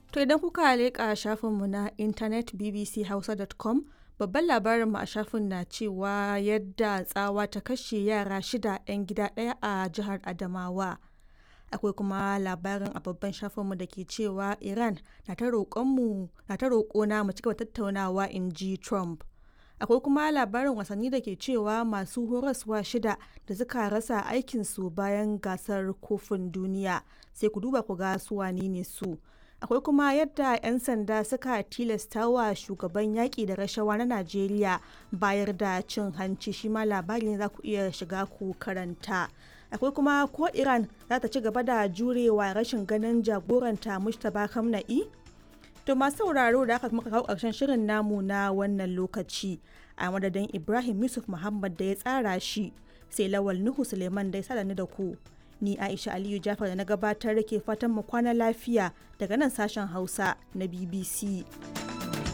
To idan kuka leƙa shafinmu na intanet bbchausa.com babban labarinmu a shafin na cewa yadda tsawa ta kashe yara shida 'yan gida ɗaya a jihar Adamawa. Akwai kuma labarin a babban shafinmu da ke cewa Iran na ta roƙona mu cigaba tattaunawa in ji Trump. Akwai kuma labarin wasanni da ke cewa masu horaswa shida da suka rasa aikinsu bayan gasar kofin duniya sai ku duba ku ga su wane ne su. akwai kuma yadda 'yan sanda suka tilasta wa shugaban yaƙi da rashawa na najeriya bayar da cin hanci shi ma labari ne za ku iya shiga ku karanta akwai kuma ko iran za ta ci gaba da jurewa rashin ganin jagoranta mustapha kamna'i to masu sauraro da aka muka kawo ƙarshen shirin namu na wannan lokaci a madadin ibrahim yusuf muhammad da ya tsara shi sai lawal nuhu suleiman da ya sada ni da ku ni aisha aliyu jafar da na gabatar da ke fatan mu kwana lafiya daga nan sashen hausa na bbc